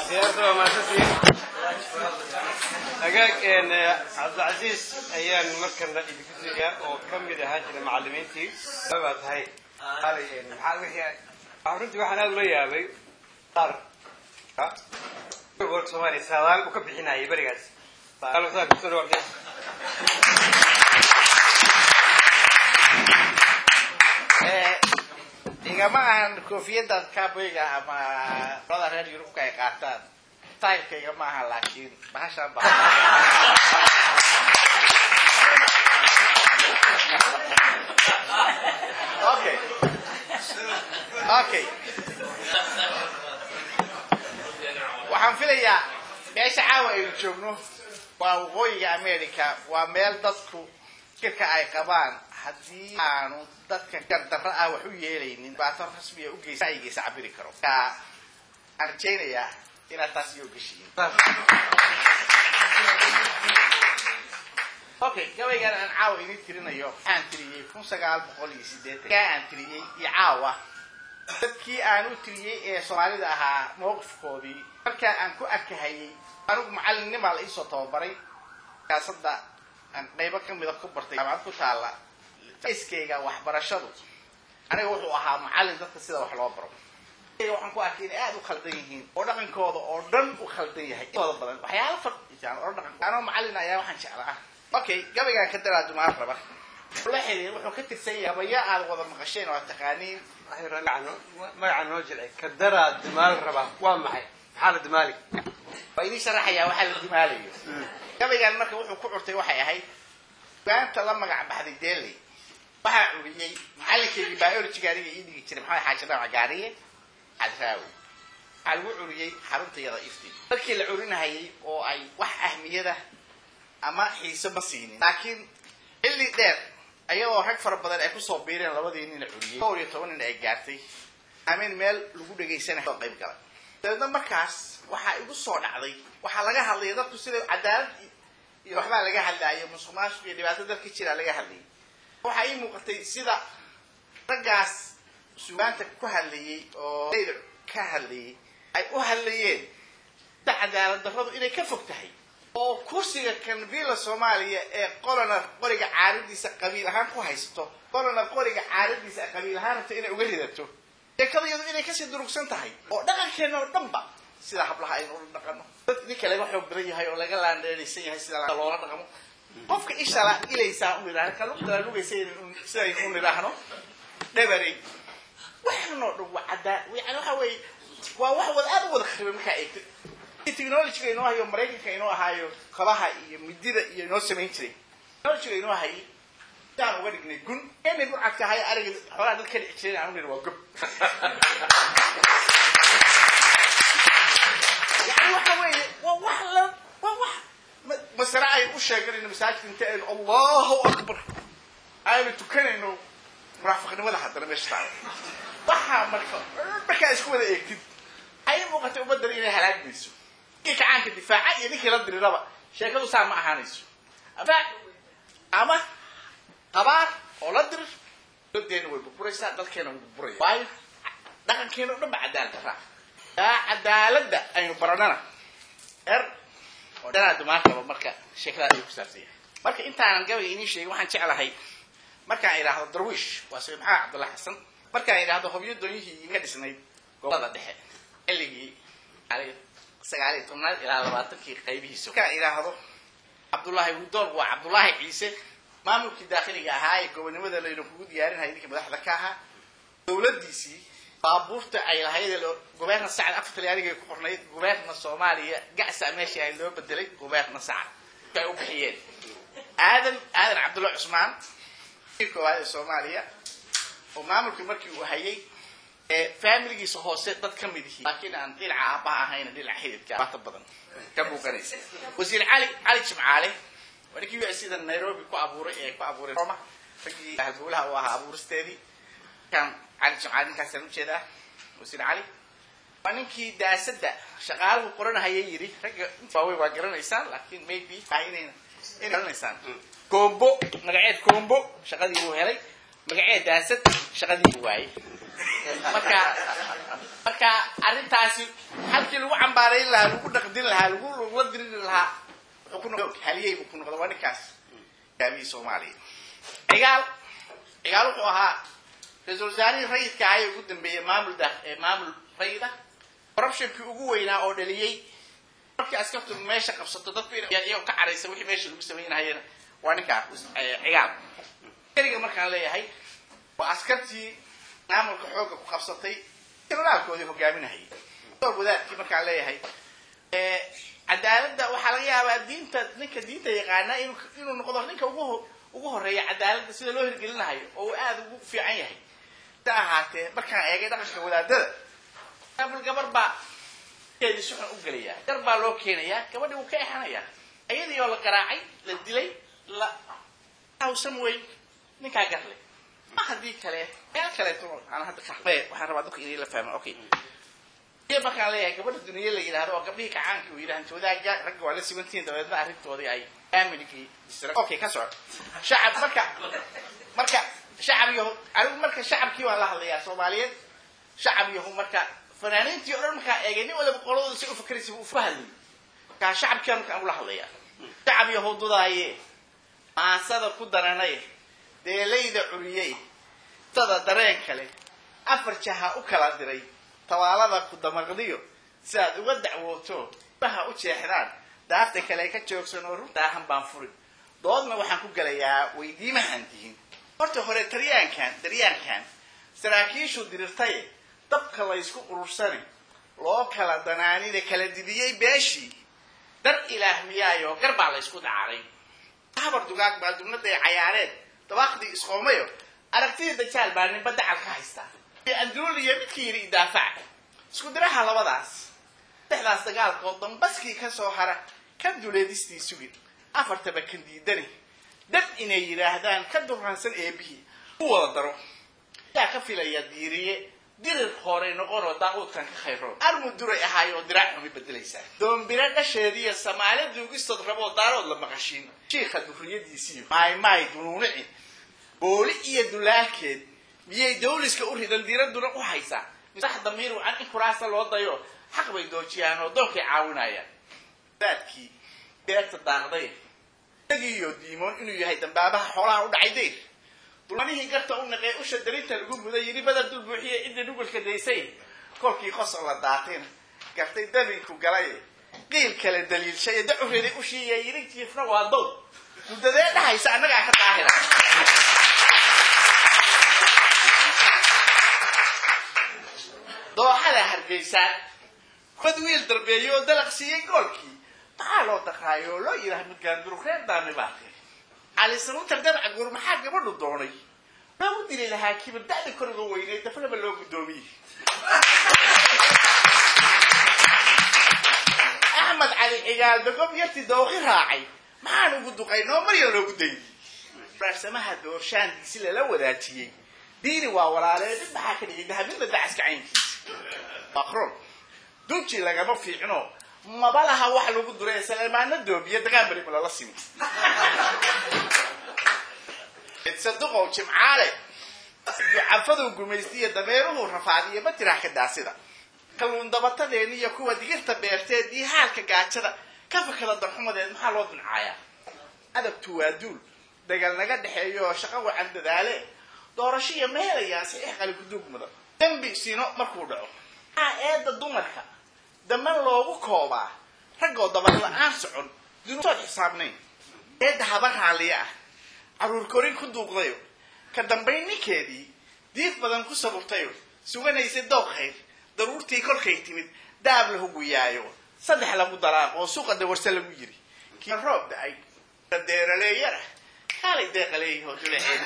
siyaarta waa mahadsantihiin hagaag cabdilcasiis ayaan markana idinku siiyaa oo ka mid ahaan jira macalimiintii baa tahay alay maxaa wixii runtii waxaan aada ula yaabay qaar gobolka soomaaliya saadaal uu ka bixinayay berigaas igama ahan koofiyaddan kaboyga ama qolada reer yurubka ay qaataan taylkayga ma aha laakiin bahashaan ba okay okay waxaan filayaa meesha caawa aynu joogno waa waqooyiga america waa meel dadku fikirka ay qabaan haddii aanu dadka gardarro ah wax u yeelaynin dhibaato rasmiya ugeysa ra'yigiisa cabiri karo aan rajaynayaa inaad taas iyo geshiin okay gabaygan aan caawa idin tirinayo waxaan tiriyey kun sagaal boqol iyo sideetan kaa aan tiriyey iyo caawa dadkii aan u tiriyey ee soomaalida ahaa mowqifkoodii markaa aan ku arkahayay anigu macallinnimaa la iisoo tababaray siyaasadda aan qaybo kamida ku bartay jaamacad ku taalla iskayga waxbarashadu aniga wuxuu ahaa macallin dadka sida wax loo baro waxaan ku arkay inay aada u khaldan yihiin oo dhaqankooda oo dhan u khaldan yahay intooda badan waxyaala fardisaan oo dhaqan anoo macallin ayaa waxaan jeclaa okay gabaygaan ka daraa dumaan raba la xiriir wuxuu ka tirsan yahay gabayo aad wada maqasheen oo taqaaniin magaca noo jilci ka daraa dumaal rabaa waa maxay maxaa la dumaali waa idin sharaxayaa waxaa la dumaalayo gabaygan marka wuxuu ku curtay waxay ahayd gaanta la magac baxday deley waxaa curiyey macallinkaygii biologiga aniga ii dhigi jiray maxamed xaaji dhamac gaariye cadraawi waxaa lagu curiyey xaruntayada ifti dadkii la curinahayay oo ay wax ahmiyada ama xiise ma siinin laakiin xilli dheer ayagoo rag fara badan ay kusoo biireen labadii nin la curiyey dhowr iyo toban nin ay gaartay amin meel lagu dhagaysanayo oo qayb galay dabeedna markaas waxaa igu soo dhacday waxaa laga hadlaya dadku sida cadaalad iyo waxbaa laga hadlaayo musuq maasuq iyo dhibaato dalka jira laga hadlayay waxaa ii muuqatay sida raggaas sugaanta ku hadlayey oo dayda ka hadlayay ay u hadlayeen sida cadaalad darradu inay ka fog tahay oo kursiga kan villa soomaaliya ee qolana qoriga caaradiisa qabiil ahaan ku haysato qolana qoriga caaradiisa qabiil ahaan rabta inay uga ridato sheekada iyadu inay kasii durugsan tahay oo dhaqankeena oo dhanba sida hablaha aynu ula dhaqano dad ninka laga xoog badan yahay oo laga laandheeraysan yahay sida loola dhaqmo qofka ishala ilaysaa u nidhahno ka lugdala lugaysa sidaynu u nidhaahno dhabarey waxanoo dhan waa caddaa yani waxa weeye waa wax wada aad u wada kharibay markaa eegto technologyga inoo hayo maraykanka inoo ahaayo kabaha iyo midida iyo inoo samayn jiray technologyga inoo hayay daan uga dhignay gun inay burcadka ahay ariga xoolaha dad ka dhici jiray aan u nidhi waa gob yani waxa weeye waa wax la waa wax masare ay u sheeganayno masaajidka inta aynu allahu akbar aynu tukanayno munaafiqnimada haddana meesha taala waxaa marka markaa isku wada eegtid ay muuqatay ummaddan inay halaagmayso ninkii kacaanka difaaca iyo ninkii la diriraba sheekadu saa ma ahaanayso ama qabaar oo la dirir dodeena way burburaysaa dalkeena wuu burburaya waayo dhaqankeena o dhan ba cadaalad daraa yaa cadaaladda aynu baranana er oo dhanaa dumaan raba marka sheekadaas ay ku saabsan yahay marka intaanan gabayga inii sheegin waxaan jeclahay markaan idhaahdo darwiish waa sayd maxamed cabdulla xasan markaan idhaahdo hobyo doonyihii iga dhisnayd gobolada dhexe xilligii sagaaliyo tobnaad ilaa labaatankii qaybihiisa markaan idhaahdo cabdullaahi widool waa cabdullaahi ciise maamulkii daakhiliga ahaa ee gobonimada laynu kugu diyaarinaya ninkii madaxda ka ahaa dowladdiisii baabuurta ay lahayd gobeerna sacad afar talyaaniga ku qornayd gobeerna soomaaliya gacsa meeshii ay loo bedelay gobeerna sacad ay u bixiyeen aadan aadan cabdulla cusmaan kii koowaad ee soomaaliya oo maamulkii markii uu hayay familigiisa hoose dad ka mid yihiin laakiin aan dhinaca aabaha ahayna dhinaca xididka baata badan ka muuqanaysa wasiir cali cali jimcaale waa ninkii u sida nairobi ku abuuray ee ku abuuray roma raggii halbowlaha u ahaa abuuristeedii kan cali jimcaale ninkaasaan ujeedaa wasiir cali waa ninkii daasadda shaqaaluhu qoranahaya yidhi ragga waaweyn waa garanaysaan laakiin maybe inayna inay garanaysaan combo magaceed combo shaqadii uu helay magacee daasad shaqadii waaye marka marka arrintaasi halkii lagu cambaarayn lahaa lagu dhaqdin lahaa lagu lagula diriri lahaa wuxuu ku noqday haliyey buu ku noqday waa ninkaas hogaamiyii soomaaliya cigaal cigaal wuxuu ahaa ra-iisul wasaarihii rayidka ahaa ee ugu dambeeyey maamul da maamul rayida corruptionkii ugu weynaa oo dhaliyey markii askartu meesha qabsato dadku iyagoo ka caraysa wixii meesha lagu samaynahayena waa ninkaa cigaal keliga markaan leeyahay waa askartii maamulka xoogga ku qabsatay jenaraalkoodii hogaaminahayay wadaadkii markaan leeyahay cadaaladda waxaa laga yaabaa diinta ninka diinta yaqaana inuu noqdo ninka ugu ugu horeeya cadaaladda sida loo hirgelinahayo oo uu aada ugu fiican yahay sa ahaatee markaan eegay dhaqanka wadaadada maamul gabar baa keedii si xun u gelayaa gar baa loo keenayaa gabadhii wuu ka exanayaa iyadii oo la garaacay la dilay la hawsan wey ninkaa garle ma haddii kale meel kaleeto aan hadda kaxmee waxaan rabaa dadka inay la fahma okay iyo markaan leeyahay gabadha duniya la yidhahdo oo gabdhihii kacaankii uu yidhahan joodaaga ragga waa la simantihiin dabeedna arrintoodii ay aaminkii okay ka soco shacab marka marka shacab yahu anigu marka shacabkii waan la hadlayaa soomaaliyeed shacab yahu marka fanaaniintii o dhan markaan eegay nin waliba qoladooda si u fakeraysa uu fa hadlayay markaa shacabkii markaan ula hadlayaa shacab yahu dudaaye maasada ku daranay deelayda curiyey sada dareen kale afar jaha u kala diray tawaalada ku damaqdiyo si aad uga dacwooto baha u jeexdaan daafta kale ka joogsan oo runtaahan baan furin doodna waxaan ku gelayaa weydiimahan tihin horta hore taryaankan daryaankan saraakiishu dirirtaye dabka laysku urursani loo kala danaanida kala didiyey beeshii dar ilaah miyaayo gar baa laysku dacaaray habar dugaag baa dubnada ay cayaareen dabaaqdii isqoomayo aragtidii dajaal baa ninba dacal ka haystaa andruliya midkii yidhi idaafaca isku diraha labadaas saddexdaas dagaalkood dambaskii ka soo hara ka duleedistii sugin afartaba kan diidani dad inay yidhaahdaan ka durraansan eebihii u wada daro yaa ka filaya diiriye dirir hore noqonoo daaquudkan ka khayro armu duray ahaayoo diraac xumi bedelaysaa doombiro dhasheediiyo samaale duugistood raboo daarood la maqashiin shiikha durriyadiisiiyo maaymaay dunuunici booli iyo dulaalkeed miyay dawliska u ridan diiraduna u haysaa sax damiir wacan in kuraasa loo dayo xaq bay doojiyaan oo doonkay caawinayaan daadkii beerta daaqday isagiiyo diimoon inuu yahay dambaabaha xoolaha u dhacay dayr dulmanihii garta u naqee usha darinta lagu muday yidhi badar dul buuxiye cidda dhugulka daysay kolkii qosol la daatayna gartay dabinku galay qiil kale daliilshay dacureeday ushiiya yidhi jiifna waa dow muddadee dhahaysa annagaa ka daahira dooxada hargeysaan bad wiil darbeeyey oo dalaq siiyey goolkii maxaa loo daqaayo oo loo yidhaha midgaandurug reer daami baa tiri calisanuutar dabca guur maxaa gabadhu doonay loogu dili lahaa kibir da'da koriga weynay dafnaba loo guddoomiyey axmed cali cigaal dogob yarti dooqi raacay maxaan ugu duqay noo marya loogu dayey raarsamaha doorshaandiisi lala wadaajiyey diini waa walaalee dib maxaa ka dhigay dahabinda dacaska caynkiisa maqron dunji lagama fiicno maba laha wax lagu duray salemaano doobiya dagaan bari lala simi saduqow jimcaale ducafadu gumaystiya dameeruhu rafaadiya ma tiraa ka daasida kalluun dabatadeeni iyo kuwa digirta beerteed iyo haalka gaajada ka fakada darxumadeed maxaa loo duncaayaa adabtu waa duul dagal naga dhexeeyo oo shaqo wacan dadaale doorashiya ma helayaa saxiix qali kuduug mudan dembi sino markuu dhaco maxaa eedda dumarka daman loogu koobaa raggoo dabar la-aan socon dunuusood xisaabnayn eedda haba raalliya ah carruur korin ku duuqdayo ka dambayn ninkeedii diif badan ku saburtayo suganaysa dooq khayr daruurtii kolkay timid daab la huguyaayo saddex lagu dalaaq oo suuqa dawarse lagu yiri kii roob da-ay deeraleeyara kaalay deeqaleeyahoo dulaceed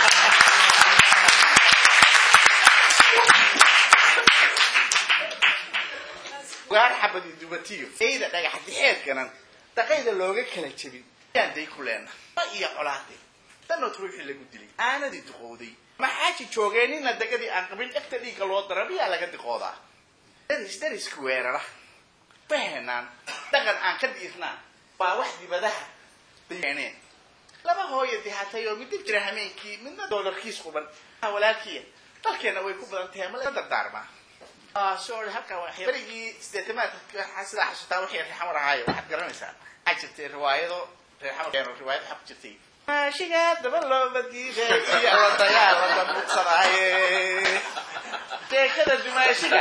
gaar xabadi dubatiyo eyda dhagax dixeed ganan daqayda looga kala jebin yaan day ku leena ma iyo colaade danood ruuxii lagu dilay aanadii duqowday maxaaji joogeen nina dagadii aan qabin dhegta dhiigga loo dara miyaa laga diqoodaa daris dariska weerara fahenaan dhaqan aan ka dhiirnaan waa wax dibadaha keeneen laba hooya dihatay oo midna jira hameenkii midna doolarkiis quban walaalkiya dalkeena way ku badan tahay ma la dardaarmaa sorry halkaa waa berigii sideetamaadka sidaa xasuutaa wixii reexamar ahaayo waxaad garanaysaa waxaa jirtay riwaayado reexamar riwaayad xaq jirtay maashiga daba looba diiday iyo la dagaalada muqsadaaye sheekada dumaashiga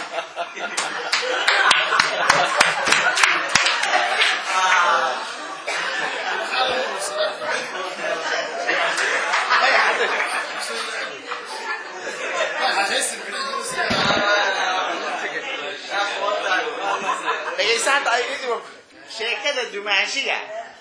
dhegaysa hadda ay idib sheekada dumaashiga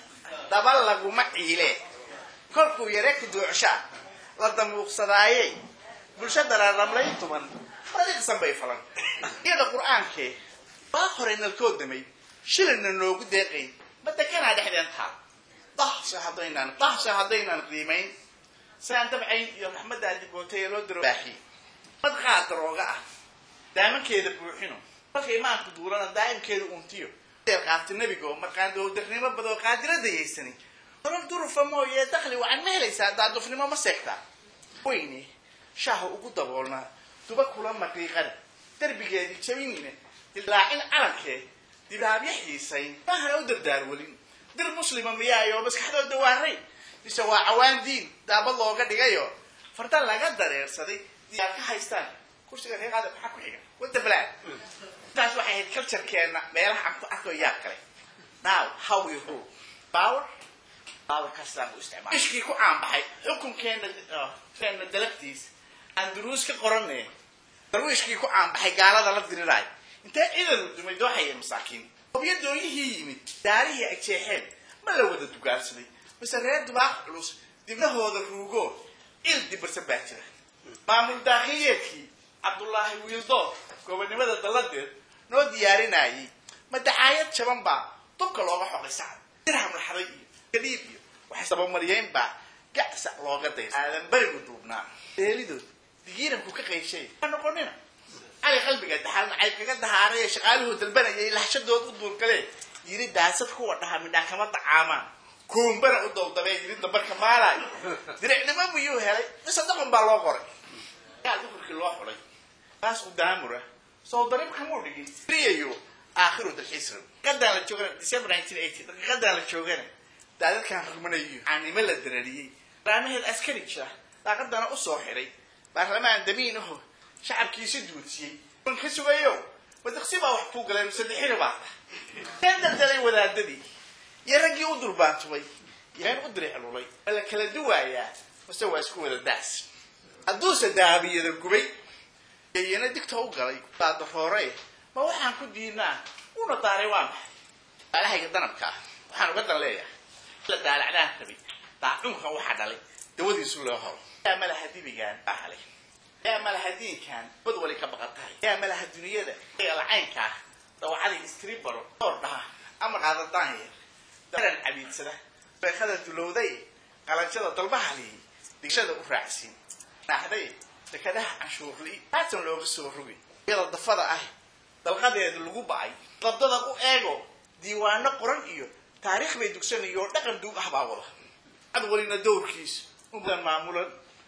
daba laguma ciile kolkuu yare kuduucsha la damuuqsadaayey bulshada raramlayn tuman madiqsan bay falan iyada qur-aankee baa hore nalkoo damay shilina noogu deeqay madekanaa dhexdeen taa dahse haddaynaan dahse haddaynaan qiimayn sidaan dabcayn iyo raxmaddaa dibootay ee loo diro baaxiy madqaa darooga ah daamankeeda buuxino marka imaanku duulana daa'imkeeda untiyo qaabta nebiga oo marqaandoodarnimo badoo qaadira dayaysani nolol durufa mooye dakli wacan ma helaysaa daadufnimo ma seegtaa weyne shaaha ugu daboolnaa duba kula maqiiqana derbigeedii jabinina dilaacin calankee dibaabya xiisayn maahana u dardaarwelin dir muslima miyaayo maskaxdooda waaray mise waa cawaan diin daabad looga dhigayo farda laga dareersaday diyaar ka haystaan kursiga reeqaada maxaa ku xiga wada balaad taas waxay ahayd culturekeena meelaha aan ku arko yaab kale now how we rule power power kastaan u isticmaal ishkii ku caanbaxay xukunkeena keena dalabtiis aan duruus ka qorane darwiishkii ku caanbaxay gaalada la diriraay intee ciidanu dumay dooxaya masaakiin hobyo dooyihii yimid daarihii agjeexeen ma la wada dugaarsaday mise reer dubaaq culus dibnahooda ruugo il dibirsan baa jira maamul daakiyeedkii cabdullaahi wiildood gobonimada dalladeed noo diyaarinayay madacaayad jaban baa dubka looga xoqay sacad dirham laxday iyo gadiib iyo waxay sabamariyeen baa gacsa looga day aadan berigu duubnaa deelidood digiiranku ka qayshay ha noqonina cali qalbiga daxal nacayb kaga dahaaray ee shaqaaluhu dalbanayay lahshadood u duurkale yiri daasad kuwa dhaha midhaa kama dacaamaan kuumbana u dowdabee yiri dambarka maalaayo diricnimo miyuu helay mise daqan baa loo qoray yaa dukurkii loo xulay taas u daamura soo darib kamuu dhigin riyayo aakhiru dalxiisra daqiiqadaan la joogana december nineteen eighty daqiiqadaan la joogana daadadkaan rugmanayo caanimo la darariyey raamaheed askari jira daaqadana usoo xiray baarlamaan damiin aho shacabkiisi duudsiyey ban ka sugayo madaqsi baa wax kuu galeen sadexina baa teen daldalay wadaadadii iyo raggii u durbaantubay yeen u diriclulay ma la kala duwaayaa mase waa isku wada daas hadduuse daabiyada gubay iyana digta u galay daadaroore ma waxaan ku diinaa una daaray waa maxay alahayga danabka ah waxaan uga dan leeyahay la daalacdaan rabay daacunkan waxaa dhalay dawadiisu loo horo yaa malaha dibigaan baa halay yaa malaha diinkan bad wali ka baqan tahay yaa malaha duniyada lacaynka ah dawacadii istribaro door dhaha ama qaadadaan yar daran cabiidsada beekada dulowday qalanjada dalbahaliyay digshada u raacsiin naaxday dekadaha canshuurli haatan looga soo rogay iyada dafada ah dalqadeeda lagu bacay dabdada u eego diiwaano qoran iyo taariikh bay dugsanayo dhaqan duug ah baa wada cad walina dowrkiisa udan maamulan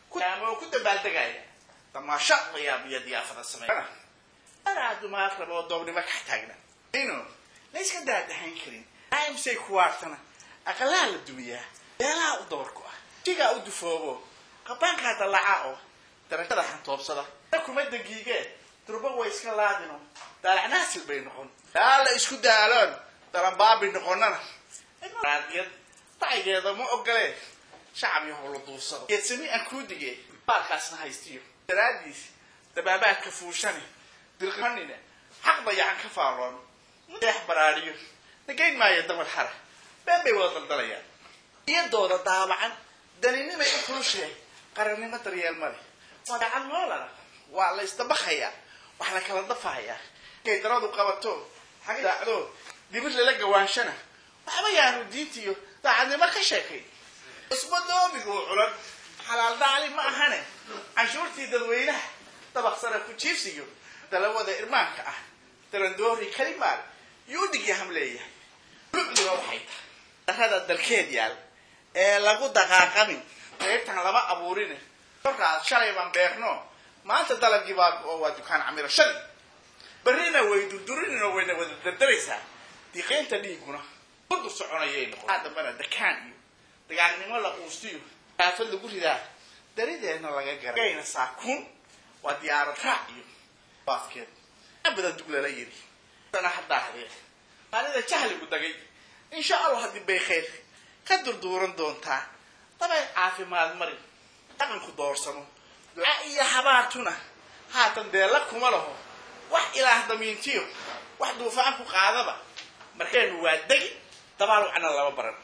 oo ku dabaaldegaya damaasha layaab iyo diyaafada sameeya anaa dumaar raba oo doobnimo ka taagna ino la iska daadahayn karin aimsay kuwaartana aqalaha la dumiyaa beelaha u dabarku ah jigaa u dufoobo qabaankaa dallacaa oo darajada xantoobsada kuma dagiigee durba way iska laadino daalacnaasil bay noqon yaa la isku daaloon dalanbaabi noqonana raadiyad dacigeeda ma ogolee shacab yahow la duursado geedsami aan kuu dige baalkaasna haystiyo daraadiis dabaabaadka fuushane dirqanina xaq dayacan ka faalloon deex baraariyo nagayn maayo damar xara been bay wada daldalayaan iyadooda daabacan daninimay u kulushahay qarannimo daryeel male madacan noolana waa la isdabaqayaa wax la kala dafahayaa kay daradu qabato xag daacdo dibir lala gawaanshana waxba yaanu diintiyo daacadnimo ka sheekay isba doomiguu culan xalaal daali ma ahane canshuurtii dadweynaha dabaqsana ku jiifsiyo dalawada irmaanka ah dalandoori kalimaal yuu dhigyaham leeyahay lucdiba waxay tahay darada dalkeed yaal ee lagu daqaaqamin beertan lama abuurin kolkaas shalay baan beerno maanta dalagii baa oo waa dukaan camiro shalay berrina way durdurinina wayna wada dardaraysaa diqaynta dhiiguna kudur soconayay noqon aa dambana dakaan iyo dagaalnimo la quustiyo aafad lagu ridaa darideedna laga garagayna saakuun waa diyaarad raac iyo baafkeed abada duglala yiri dana haddaa hadee maalida jahligu dagay insha allah haddii bay khayr ka durduuran doontaa dabay caafimaad marin dhaqanku doorsano duca iyo habaartuna haatan deella kuma laho wax ilaah damiintiyo wax duufaan ku qaadaba markeenu waa degi dabaal wacna lama baran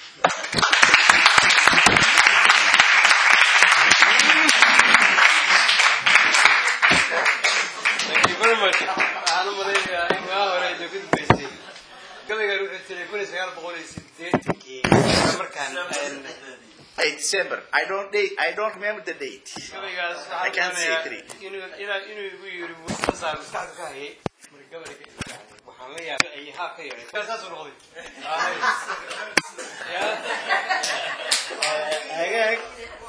Thank you very much. Waxaan u malaynayaa in waa hore ay ku dambeysay. Gabaygan wuxuu jiray kun iyo sagaal boqol iyo siddeetankii. Markaan een, Hey, December. I don't date. I don't remember the date. gabaygaas I waxaan can't say doonayaa three. inuu inaa- inuu igu yiri wasaar maskaxda ka hayay. Marka gabayga waxaan la yaabay ay haa ka yaray. Saasuu noqday.